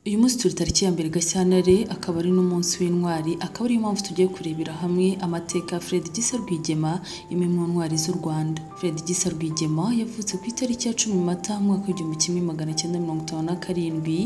Uyu munsi turi tariki ya mbere Gashyantare akaba ari n'umunsi w'intwari akaba ariyo mpamvu tugiye kurebera hamwe amateka ya Fred Gisa Rwigema imwe mu ntwari z'u Rwanda. Fred Gisa Rwigema yavutse ku itariki ya cumi Mata mu mwaka w'igihumbi kimwe magana cyenda mirongo itanu na karindwi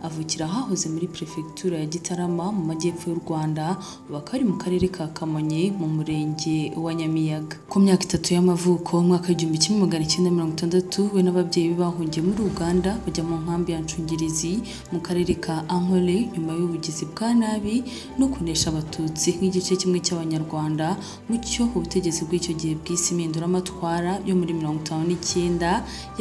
avukira ahahoze muri Perefegitura ya Gitarama mu majyepfo y'u Rwanda ubu akaba ari mu karere ka Kamonyi mu murenge wa Nyamiyaga. Ku myaka itatu y'amavuko mu mwaka w'igihumbi kimwe magana cyenda mirongo itandatu we n'ababyeyi be bahungiye muri Uganda bajya mu nkambi ya Nshungirizi mu karere ka Ankole nyuma y'ubugizi bwa nabi no kunesha abatutsi nk'igice kimwe cy'abanyarwanda mu cyo ubutegetsi bw'icyo gihe bw'isi impinduramatwara yo muri mirongo itanu n'icyenda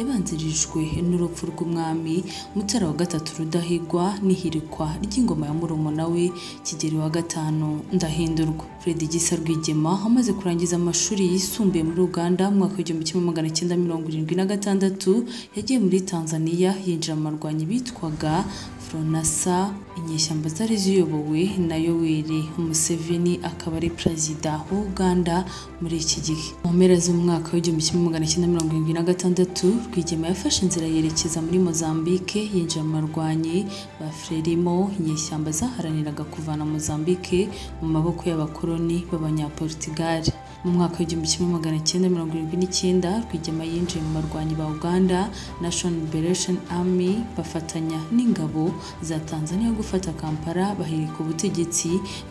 yabanzirijwe n'urupfu rw'umwami Mutara wa gatatu Rudahigwa n'ihirikwa ry'ingoma ya murumuna we Kigeli wa gatanu Ndahindurwa. Fred Gisa Rwigema amaze kurangiza amashuri yisumbuye muri Uganda mu mwaka w'igihumbi kimwe magana cyenda mirongo irindwi na gatandatu yagiye muri Tanzania yinjira mu barwanyi bitwaga Fronasa inyeshyamba zari ziyobowe na Yoweri Museveni akaba ari perezida wa Uganda muri iki gihe. Mu mpera z'umwaka w'igihumbi kimwe magana cyenda mirongo irindwi na gatandatu Rwigema yafashe inzira yerekeza muri Mozambique yinjira mu barwanyi ba Frelimo inyeshyamba zaharaniraga kuvana Mozambique mu maboko y'abakoloni b'abanyaportugali. Mu mwaka w'igihumbi kimwe magana cyenda mirongo irindwi n'icyenda Rwigema yinjiye mu barwanyi ba Uganda National Liberation Army bafatanya n'ingabo za Tanzania gufata Kampala bahirika ubutegetsi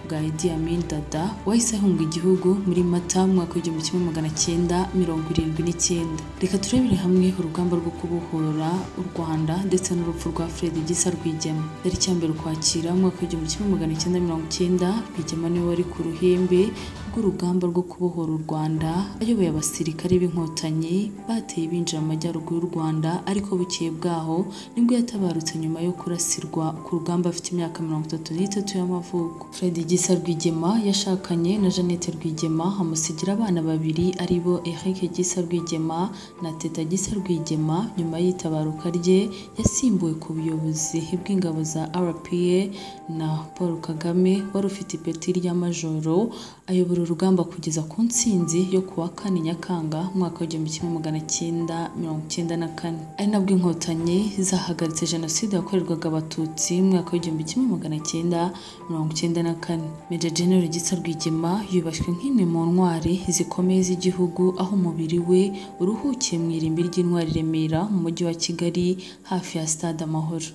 bwa Idi Amin Dada wahise ahunga igihugu muri Mata mu mwaka w'igihumbi kimwe magana cyenda mirongo irindwi n'icyenda. Reka turebere hamwe urugamba rwo kubohora u Rwanda ndetse n'urupfu rwa Fred Gisa Rwigema. Tariki ya mbere Ukwakira mu mwaka w'igihumbi kimwe magana cyenda mirongo icyenda Rwigema niwe wari ku ruhembe rw'urugamba rwo kubohora u Rwanda ayoboye abasirikare b'inkotanyi bateye binjira mu majyaruguru y'u Rwanda ariko bukeye bwaho nibwo yatabarutse nyuma yo kurasirwa ku rugamba afite imyaka mirongo itatu n'itatu y'amavuko. Fred Gisa Rwigema yashakanye na Jeannette Rwigema amusigira abana babiri ari bo Eric Gisa Rwigema na Teta Gisa Rwigema nyuma y'itabaruka rye yasimbuwe ku buyobozi bw'ingabo za RPA na Paul Kagame wari ufite ipeti rya majoro ayobora urugamba kugeza ku ntsinzi yo kuwa kane Nyakanga umwaka w'igihumbi kimwe magana cyenda mirongo cyenda na kane ari nabwo inkotanyi zahagaritse jenoside yakorerwaga abatutsi mu mwaka w'igihumbi kimwe magana cyenda mirongo cyenda na kane Maj Gen Gisa Rwigema yubashywe nk'imwe mu ntwari zikomeye z'igihugu aho umubiri we uruhukiye mu irimbi ry'intwari Remera mu mujyi wa Kigali hafi ya Stade Amahoro